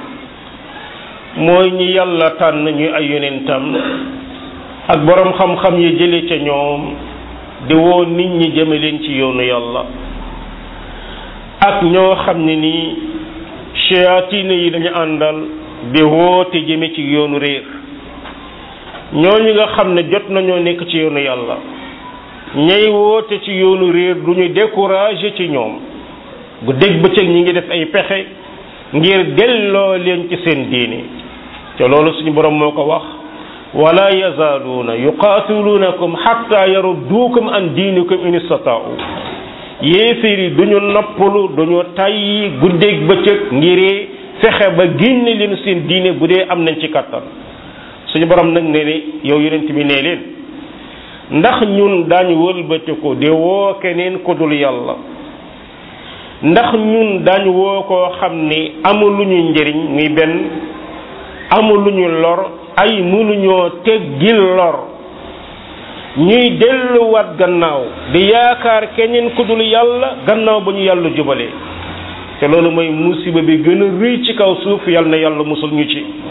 mooy ñi yàlla tànn ñu ay yonentam ak boroom xam-xam yi jële ca ñoom di woo nit ñi jëme leen ci yoonu yàlla ak ñoo xam ne nii shayatina yi dañu àndal di woote jëme ci yoonu réer ñooñu nga xam ne jot nañoo nekk ci yoonu yàlla ñay woote ci yoonu réer du ñu découragé ci ñoom bu dégg bëccëg ñi ngi def ay pexe ngir delloo leen ci seen diine te loolu suñu borom moo ko wax wala yazaaluuna yuqaatiluunakum xatta yarudduukum an diinikum in istataau yéeféer yi duñu noppalu duñu tàyyi guddeeg bëccëg ngir fexe ba génne leen seen diine bu dee am nañ ci kattan suñu borom nag ne ne yow yonent bi nee leen ndax ñun daañu wëlbatiku di woo keneen ku dul yàlla ndax ñun daañu woo koo xam ni amul lu ñu njëriñ muy benn amul lu ñu lor ay mënuñoo teggil lor ñuy delluwaat gannaaw di yaakaar keneen ku dul yàlla gannaaw ba ñu yàlla jubalee te loolu mooy musiba bi gën a rëy ci kaw suuf yàlla na yàlla musul ñu ci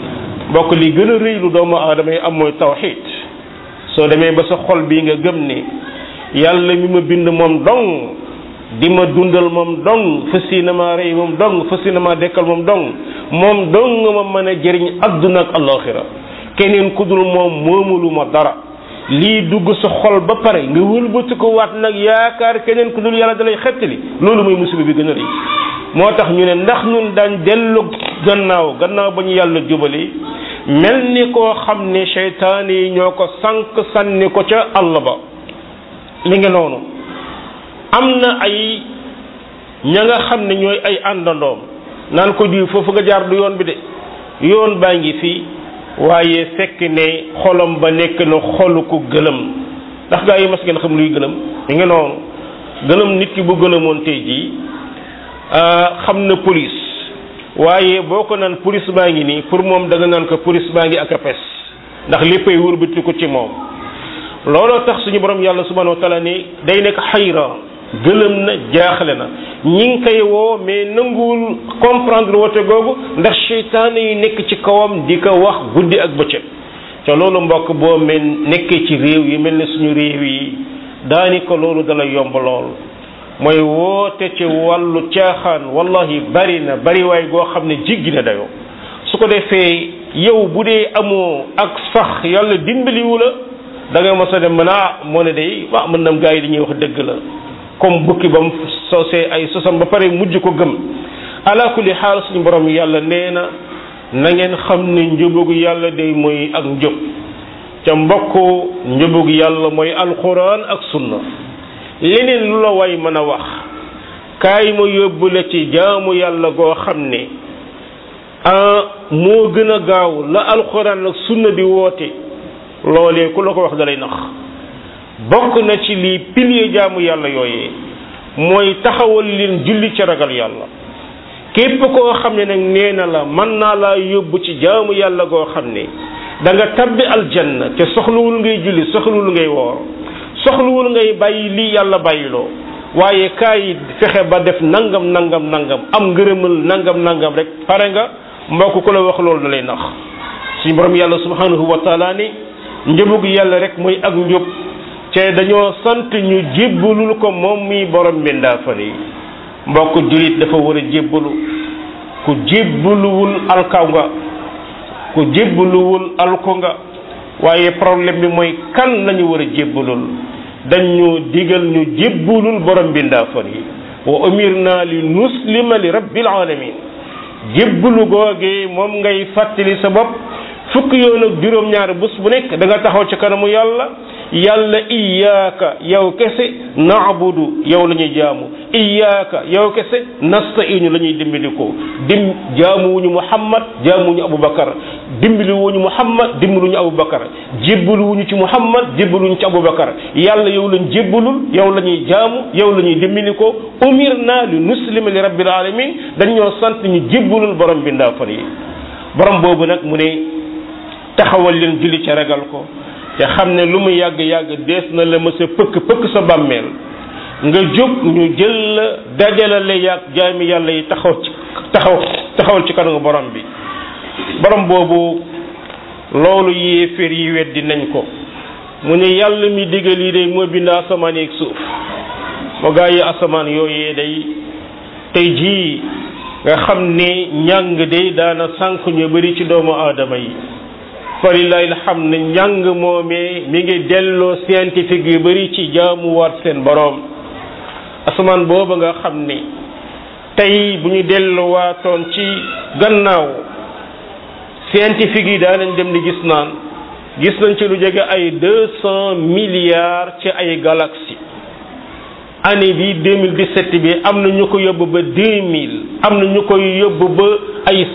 mbokk li gën a rëy lu doomu aadama yi am mooy tawxid soo demee ba sa xol bii nga gëm ni yàlla mi ma bind moom dong di ma dundal moom dong fas yéene maa rey moom dong fas yéene maa dekkal moom dong moom dong ma mën a jëriñ adduna ak alaxira keneen ku dul moom moomulu ma dara lii dugg sa xol ba pare nga wëlbati ko waat nag yaakaar keneen ku dul yàlla dalay xettali loolu mooy musiba bi gën a rëy moo tax ñu ne ndax ñun daan dellu gannaaw gannaaw ba ñu yàlla jubali mel ni koo xam ne seytaan yi ñoo ko sànq sànni ko ca àll ba mi ngi noonu am na ay ña nga xam ne ñooy ay àndandoom naan ko diw foofu nga jaar du yoon bi de yoon baa ngi fii waaye fekk ne xolam ba nekk na xolu ku gëlëm ndax gaa yi mas ngeen xam luy gëlëm mi ngi noonu gëlëm nit ki bu gëlëmoon tey jii xam na police waaye boo ko naan police baa ngi nii pour moom da nga naan ko police baa ngi ak a pes ndax léppay wërbati ko ci moom looloo tax suñu borom yàlla subhanahu wa taala ni day nekk xayra gëlëm na jaaxle na ñi ngi koy woo mais nanguwul comprendre woote googu ndax seytaane yi nekk ci kawam di ko wax guddi ak bëccëg te loolu mbokk boo mel nekkee ci réew yi mel ne suñu réew yi daani ko loolu dala yomb lool mooy woote ci wàllu caaxaan wallahi bari na bari waay goo xam ne jiggi na dayoo su ko defee yow bu dee amoo ak sax yàlla dimbaliwu la da nga mos a dem mën a moo ne day waa mën nam gaa yi dañuy wax dëgg la comme bukki ba mu sosee ay sosam ba pare mujj ko gëm ala kulli xaal suñu borom yàlla nee na na ngeen xam ne njubugu yàlla day mooy ak njub ca mbokk njubugu yàlla mooy alquran ak sunna leneen lu la way mën a wax kaay ma yóbbu la ci jaamu yàlla goo xam ne ah moo gën a gaaw la alquran ak sunna di woote loolee ku la ko wax dalay nax bokk na ci lii pilier jaamu yàlla yooyee mooy taxawal leen julli ci ragal yàlla képp koo xam ne nag nee na la mën naa laa yóbbu ci jaamu yàlla goo xam ne da nga tabbi aljanna te soxluwul ngay julli soxluwul ngay woor soxluwul ngay bàyyi lii yàlla bàyyiloo waaye kaay fexe ba def nangam nangam nangam am ngërëmal nangam nangam rek pare nga mbokk ku la wax loolu da lay nax suñu borom yàlla subhanahu wa taala ni njëbug yàlla rek mooy ak njub te dañoo sant ñu jébbalul ko moom muy borom mbindaafan yi mbokk julit dafa war a jébbalu ku jébbaluwul alkaw nga ku jébbaluwul alko nga waaye problème bi mooy kan lañu war a jébbalul dañ ñu digal ñu jébbalul borom mbindaafan yi wa umirna li nuslima li rabbil alamin jébbalu googee moom ngay fàttali sa bopp fukki yoon ak juróom-ñaari bés bu nekk da nga taxaw ci kanamu yàlla yàlla iyaaka yow kese naabudu yow la ñuy jaamu iyaaka yow kese nastainu la ñuy dimbali ko dim jaamuwuñu muhammad jaamuwuñu abubakar dimbali wuñu muhammad dimbaluñu abubakar jébbaluwuñu ci muhammad jébbaluñu ci abubakar yàlla yow lañ jébbalul yow la ñuy jaamu yow la ñuy dimbali ko umirna li nuslima li rabbil alamin dañ ñoo sant ñu jébbalul borom bi ndaafan yi borom boobu nag mu ne taxawal leen julli ca ragal ko te xam ne lu mu yàgg yàgg dees na la mësa pëkk pëkk sa bàmmeel nga jóg ñu jël la dajala la yàgg jaami yàlla yi taxaw ci taxaw taxawal ci kanamu borom bi borom boobu loolu yéeféer yi weddi nañ ko mu ne yàlla mi digal yi day moo bind asamaan yeeg suuf moo gaa yi asamaan yooyee day tey jii nga xam ne njàng day daana sànq ñu bari ci doomu aadama yi falilahi alhamd njàng moomee mi ngi delloo scientifique yu bari ci jaamuwaat seen boroom asamaan booba nga xam ne tey bu ñu delluwaatoon ci gannaaw scientifique yi daanañ dem di gis naan gis nañ ci lu jege ay deux cent milliards ci ay galaxies année bi 2017 bi am na ñu ko yóbbu ba 2000 am na ñu ko yóbbu ba ay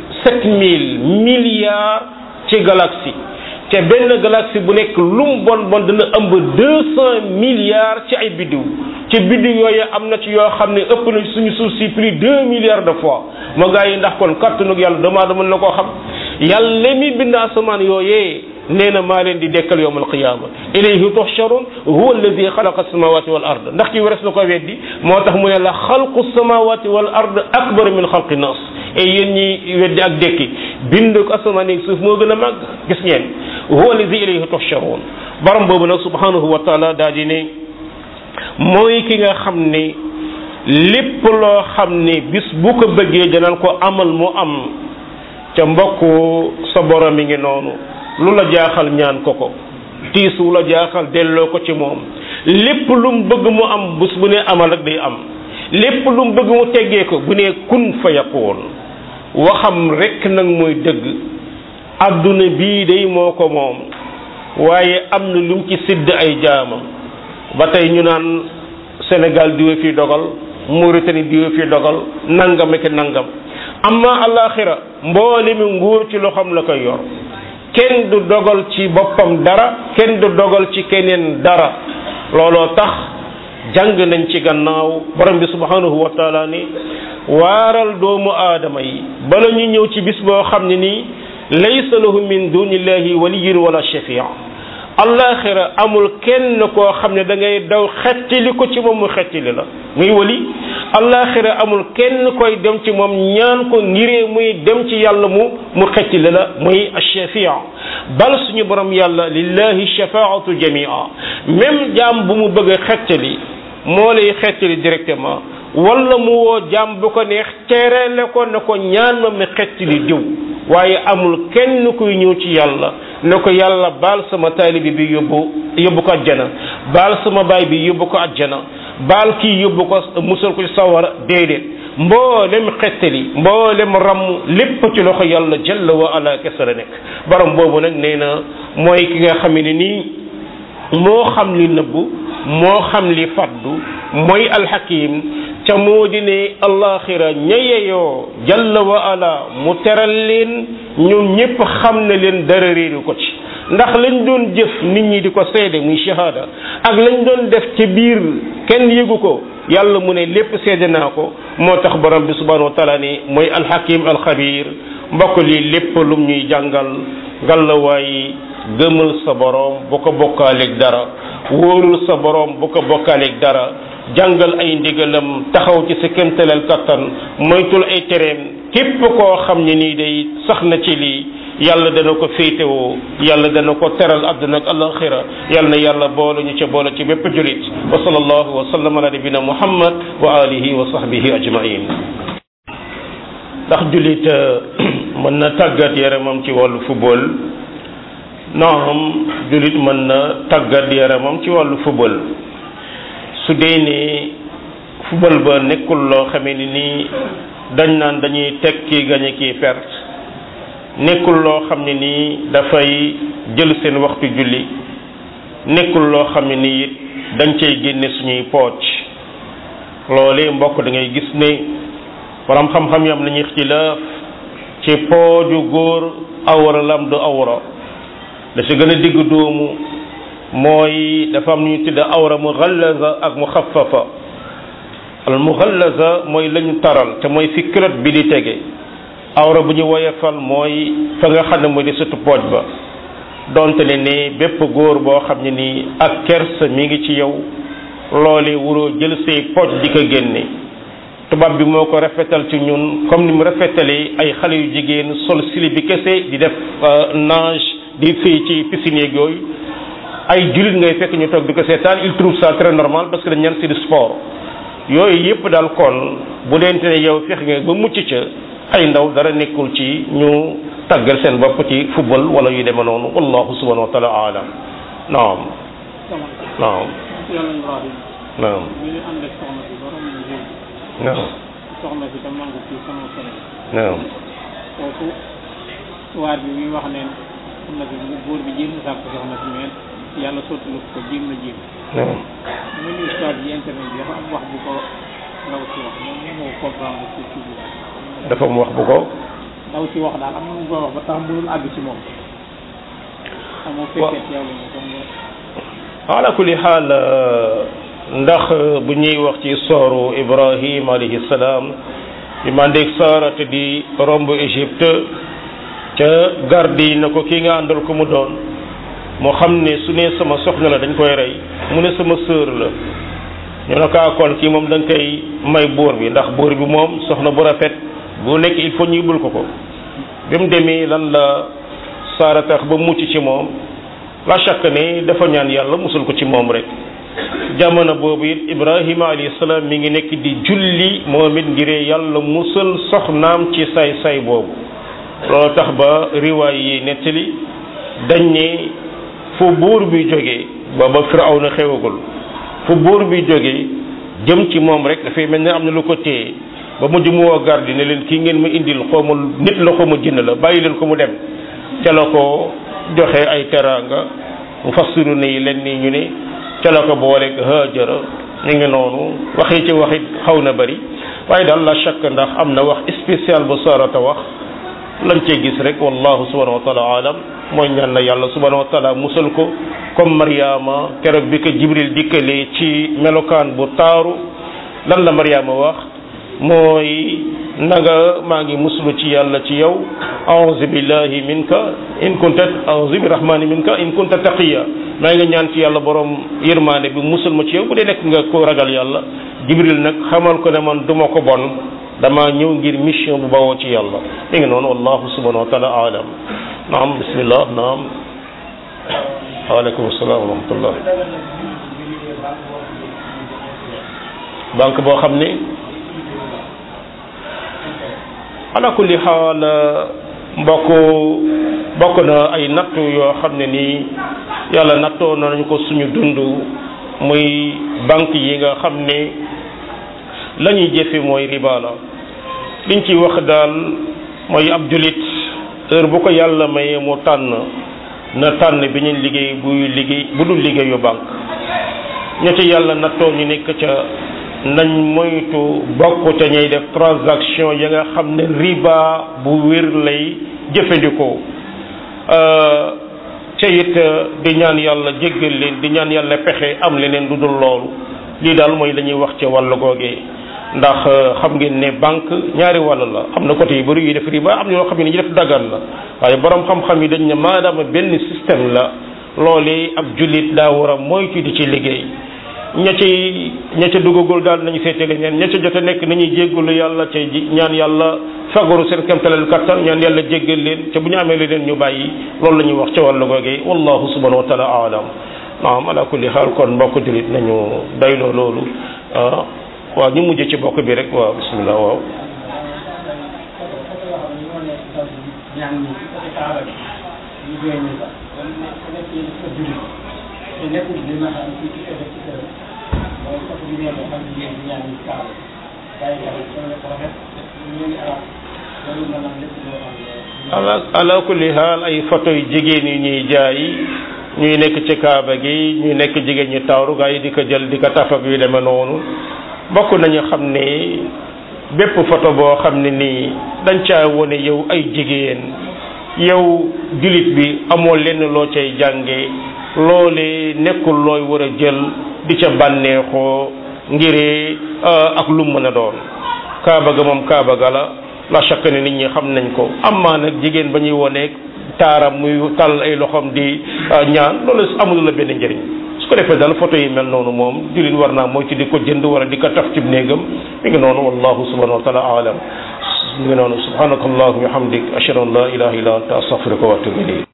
7000 milliards ci galaxie te benn galaxie bu nekk lu mu bon bon dana ëmb 200 milliards ci ay biddiw ci biddiw yooyu am na ci yoo xam ne ëpp na suñu suuf si plus 2 milliards de fois ma gaa yi ndax kon kàttanug yàlla dama dama na koo xam yàlla mi bind asamaan yooyee nee na maa leen di dekkal yowm alqiyama ilayhi tuhsharun huwa alladi xalaqa samawati wal ard ndax ki wares na ko weddi moo tax mu ne la xalqu samawati wal ard akbar min xalqi nas et yéen ñi weddi ak dekki bind ko asamaan ak suuf moo gën a màgg gis ngeen huwa allazi ilayhi tuhsharun borom boobu nag subhanahu wa taala daal di ne mooy ki nga xam ne lépp loo xam ne bis bu ko bëggee danaan ko amal mu am ca mbokk sa borom mi ngi noonu lu la jaaxal ñaan ko ko tiis wu la jaaxal delloo ko ci moom lépp lu mu bëgg mu am bés bu ne amal ak day am lépp lu mu bëgg mu teggee ko bu ne kun fa yakun waxam rekk nag mooy dëgg adduna bii day moo ko moom waaye am na lu mu ci sidd ay jaamam ba tey ñu naan Sénégal diwe fi dogal Mauritanie diwe fi dogal nangam ak nangam amma alaxira mboole mi nguur ci loxoom la koy yor kenn du dogal ci boppam dara kenn du dogal ci keneen dara looloo tax jàng nañ ci gannaaw borom bi subhanahu wa taala ni waaral doomu aadama yi bala ñu ñëw ci bis boo xam ne nii laysa lahu min dunillahi waliyun wala shafia allaxira amul kenn koo xam ne da ngay daw xettili ko ci moom mu xettili la muy wali allaxira amul kenn koy dem ci moom ñaan ko ngiree muy dem ci yàlla mu mu xettili la muy ashafia bal suñu borom yàlla lillahi shafaatu jamia même jaam bu mu bëgg a xettali moo lay xettali directement wala mu woo jaam bu ko neex tereele ko ne ko ñaan ma mi xettali diw waaye amul kenn kuy ñëw ci yàlla ne ko yàlla baal sama taalibi bi yóbbu yóbbu ko ajjana baal sama baay bi yóbbu ko ajjana baal kii yóbbu ko musal ko ci sawara déedéet mboolem xettali mboolem ramm lépp ci loxo yàlla jalla wa ala kese la nekk borom boobu nag nee na mooy ki nga xam ne nii moo xam li nëbbu moo xam li faddu mooy alxakim ca moo di ne allaxira ña yeyoo jalla wa ala mu teral leen ñoom ñépp xam ne leen dara réeru ko ci ndax lañ doon jëf nit ñi di ko seede muy shahada ak lañ doon def ci biir kenn yëgu ko yàlla mu ne lépp seede naa ko moo tax borom bi subhanahu wa taala ni mooy alxakim alxabir mbokk lii lépp lum ñuy jàngal ngallaawaay gëmal sa borom bu ko bokkaaleeg dara wóorul sa borom bu ko bokkaaleeg dara jàngal ay ndigalam taxaw ci sa kéemtaleel kattan moytul ay tereem képp koo xam ne nii day sax na ci lii yàlla dana ko féetewoo yàlla dana ko teral àdduna ak alaxira yàlla na yàlla boole ñu ca boole ci bépp julit wa sallallahu wa sallam ala nabina muhammad wa alihi wa sahbihi ajmain ndax julit mën na tàggat yaramam ci wàllu football naam julit mën na tàggat yaramam ci wàllu football su dee ne football ba nekkul loo xamee ni nii dañ naan dañuy teg kii gañe kii perte nekkul loo xam ne nii dafay jël seen waxtu julli nekkul loo xam ne nii it dañ cay génne suñuy pooc loolee mbokk da ngay gis ne borom xam-xam yi am nañu ixtilaaf ci pooju góor awra lam du awra da si gën a digg doomu mooy dafa am ñu tudde awra mughallaza ak mukhaffafa al mughallaza mooy lañu taral te mooy fi culotte bi di tege awra bu ñu woyefal mooy fa nga xam ne mooy di sutu pooj ba donte ne ni bépp góor boo xam ne nii ak kersa mi ngi ci yow loole wuroo jël say pooj di ko génne tubaab bi moo ko rafetal ci ñun comme ni mu rafetalee ay xale yu jigéen sol sili bi kese di def nage di fii ci piscine yeeg yooyu ay jullit ngay fekk ñu toog di ko seetaan il trouve ça très normal parce que dañ ñaan c'est du sport yooyu yëpp daal kon bu deente ne yow fex nga ba mucc ca ay ndaw dara nekkul ci ñu tàggal seen bopp ci football wala yu deme noonu wallahu subhanahu wa taala alam naam naam naam naam soxna si tam nangu ci sama solo naam kooku waar bi muy wax ne xam na bi góor bi jéem na sàkk soxna si mais yàlla sottalu ko jéem na jéem naam mu ni histoire bi internet bi dafa am wax bu ko ndaw si wax moom moo comprendre ci ci biir dafa mu wax bu ko ndaw si wax daal am na mu ko wax ba tax mënul àgg ci moom amoo fekkee ci yàlla mo comme ala kulli xaal ndax bu ñuy wax ci sooru ibrahim alayhi salaam bi mandeeg saarate di romb égypte ca garde yi na ko kii nga àndal ko mu doon moo xam ne su ne sama soxna la dañ koy rey mu ne sama sœur la ñu ne ko kon kii moom da nga koy may buur bi ndax buur bi moom soxna bu rafet bu nekk il faut ñu yóbbul ko ko bi mu demee lan la saara tax ba mucc ci moom la chaque ne dafa ñaan yàlla musul ko ci moom rek jamono boobu it ibrahima alayhi salaam mi ngi nekk di julli moom it ngiree yàlla musal soxnaam ci say say boobu loolu tax ba riwaay yi nettali dañ ne fu buur bi jógee booba firawna xewagul fu buur bi jógee jëm ci moom rek dafay mel ne am na lu ko téye ba mujj mu woo garde ne leen kii ngeen ma indil xawma nit la xawma jinn la bàyyi leen ko mu dem ca la ko joxe ay teraanga mu fassiru ne yi leen nii ñu ne ca la ko booleeg Haajara ñu ngi noonu waxi ci waxit xaw na bari waaye daal la chaque ndax am na wax spécial bu sarata wax lañ cee gis rek wallahu subhanahu wa taala alam mooy ñaan na yàlla subhanahu wa taala musal ko comme Mariama keroog bi ko Jibril dikkalee ci melokaan bu taaru lan la Mariama wax mooy naga maa ngi muslu ci yàlla ci yow a'udhu billahi minka in kunta a'udhu bi rahmani minka in kunta taqiya maa ngi ñaan ci yàlla borom yërmaane bi musal ma ci yow bu dee nekk nga ko ragal yàlla Jibril nag xamal ko ne man duma ko bon dama ñëw ngir mission bu bawoo ci yàlla mi ngi noonu wallahu subhanahu wa taala alam naam bismillah naam waaleykum salaam wa rahmatullah banque boo xam ne ala kulli xaal mbokk bokk na ay nattu yoo xam ne nii yàlla nattoo nañu ko suñu dund muy banque yi nga xam ne la ñuy jëfe mooy riba la liñ ci wax daal mooy ab julit heure bu ko yàlla mayee mu tànn na tànn bi ñu liggéey buy liggéey bu dul liggéeyu banque ña ci yàlla nattoo ñu nekk ca nañ moytu bokk ca ñay def transaction ya nga xam ne riba bu wér lay jëfandikoo ca it di ñaan yàlla jéggal leen di ñaan yàlla pexe am leneen lu dul loolu lii daal mooy la ñuy wax ca wàllu googee ndax xam ngeen ne banque ñaari wàll la am na côté yu bëri yuy def riba am na yoo xam ne ñu def dagan la waaye borom xam-xam yi dañ ne maadaama benn système la loolee ab jullit daa war a moytu di ci liggéey ña ci ña ca duggagul daal nañu seete leneen ña ca jot a nekk nañuy jéggalu yàlla ca ñaan yàlla fagaru seen kemtalal kattan ñaan yàlla jéggal leen ca bu ñu amee leneen ñu bàyyi loolu la ñuy wax ca wàllu googee wallahu subhanahu wa taala alam naam ala kulli xaal kon mbokk jullit nañu dayloo loolu waaw ñu mujj ci bokk bi rek waaw bismillah waaw ala ala kulli xaal ay photo yu jigéen yu ñuy jaay ñuy nekk ci kaaba gi ñuy nekk jigéen ñi tawru gaa yi di ko jël di ko tafak yu demee noonu bokk nañu xam ne bépp photo boo xam ne nii dañ caa wone yow ay jigéen yow julit bi amoo lenn loo cay jànge loole nekkul looy war a jël di ca bànneexoo ngiree ak lu mën a doon kaaba ga moom kaaba ga la la chaque ne nit ñi xam nañ ko amaa nag jigéen ba ñuy woneeg taaram muy tàll ay loxoom di ñaan loolu amul la benn njëriñ su ko defee daal photo yi mel noonu moom jullit war naa mooy ci di ko jënd wala di ko taf ci néegam mi ngi noonu wallahu subhanahu wa taala alam mi ngi noonu subhanaka allahumma wa hamdik ashhadu an la ilaha illa anta astaghfiruka wa atubu ilayk